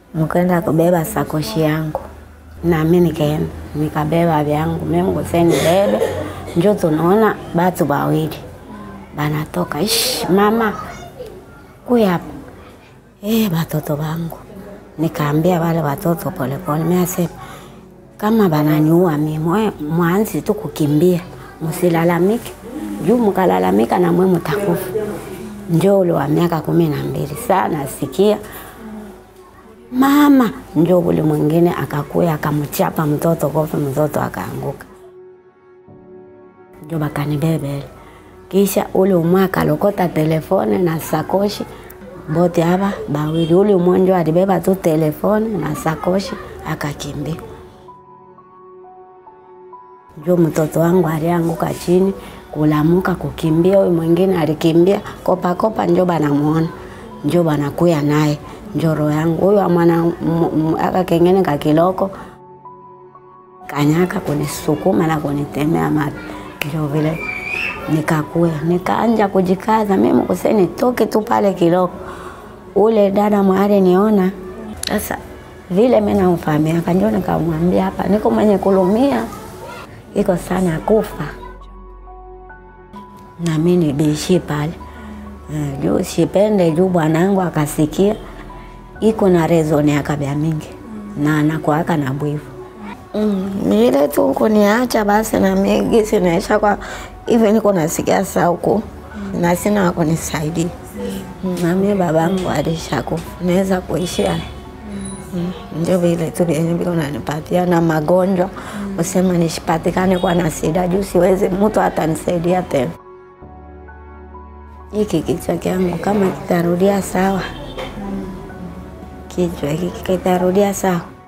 mkaenda kubeba sakoshi yangu nami nikaenda nikabeba vyangu Mungu seni bebe njo tunaona batu wawili banatoka ish mama kuya hapa eh batoto bangu nikaambia wale watoto polepole miasema kama bananiua mimi mwanzi tu kukimbia msilalamike juu mkalalamika na mwe mtakufa njo ule wa miaka kumi na mbili sana sikia mama njo ule mwingine akakuya akamchapa mtoto kofi mtoto akaanguka njo bakanibebele kisha ule umwe akalokota telefone na sakoshi bote hapa bawili ule umwe njo alibeba tu telefone na sakoshi akakimbia njo mtoto wangu alianguka chini kulamuka kukimbia, huyu mwingine alikimbia kopa kopa, njo banamuona njo banakuya naye njo roho yangu huyu amwana aka kengene kakiloko kanyaka kunisukuma na kunitemea mate, njo vile nikakuya nikaanja kujikaza mimi kuseni toke tu pale kiloko. Ule dada mwali niona sasa vile mimi namfahamia kanjo, nikamwambia hapa niko mwenye kulumia iko sana kufa na mimi nibishi pale uh, juu sipende juu bwanangu akasikia iko na rezoni akabya mingi na anakuaka na bwivu mm, ile tu kuniacha basi na mimi sinaisha kwa hivyo niko nasikia sauku na sina wa kunisaidia na mimi babangu alishakufa naweza kuishia Mm, ndio vile tu vyenye vile unanipatia na magonjwa usema nishipatikane kwa na sida juu siwezi mtu atanisaidia tena. Hiki kichwa kyangu kama kitarudia sawa, kichwa hiki kitarudia sawa